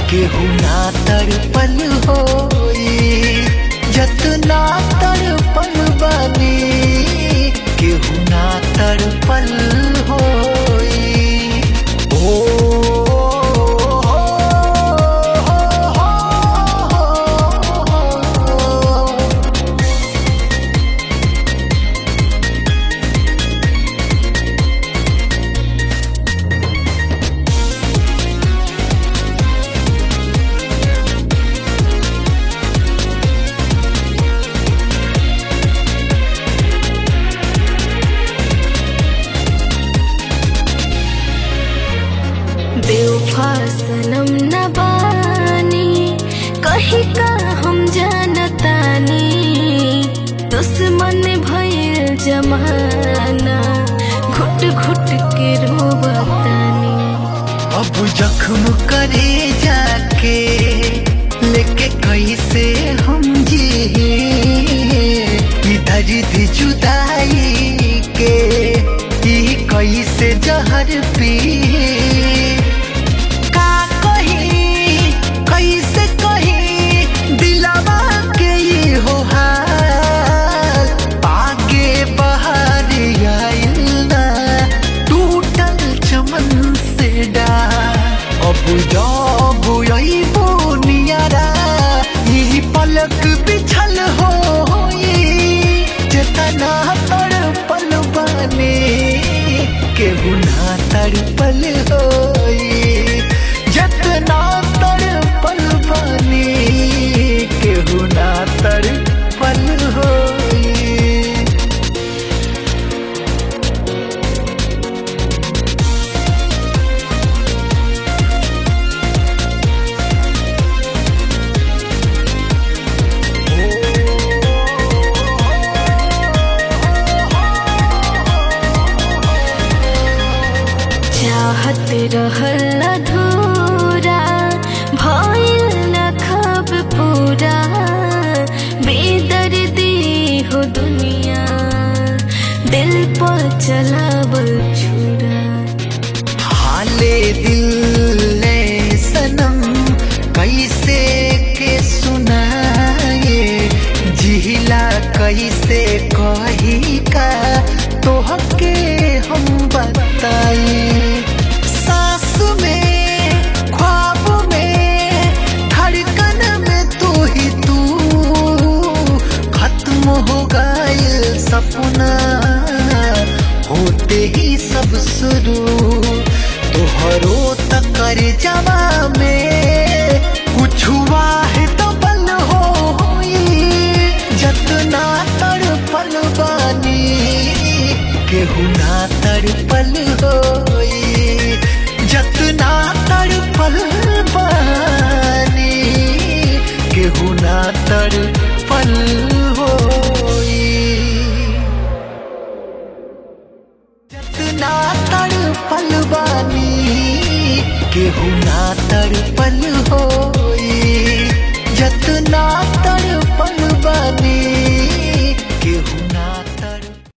केहू ना तड़पल होई जतना तड़पल बानी केहू ना तड़पल होई ओ बेवफा सनम न बानी कही का हम जानतानी दुश्मन भइल जमाना घुट घुट के रोबतानी अब जख्म करे जाके लेके कैसे हम जी दर्द जुदाई के ई कैसे जहर पी का कही कैसे कही दिलवा के ई हो हाल आगे बहार आइल ना टूटल चमन से डार अब जब अइबो नियारा ई पलक बिछल होई जेतना तड़पल बानी केहू ना तड़पल होई जतना तड़पल बानी केहू ना तड़पल होई चाहत रहल अधूरा भइल न खब पूरा बेदर्दी हो दुनिया दिल पर चलावल छुरा हाले दिल ने सनम कैसे के सुनाए जिला कैसे कही का तोहके हम बताए सास में ख्वाब में धड़कन में तू ही तू खत्म हो गए सपना होते ही सब शुरू तोहरो तकर जवा में कुछ है तो बल होई जतना तड़पल बानी केहू ना तड़पल होई जतना तड़पल बानी केहू ना तड़पल होई जतना तड़पल बानी केहू ना तड़पल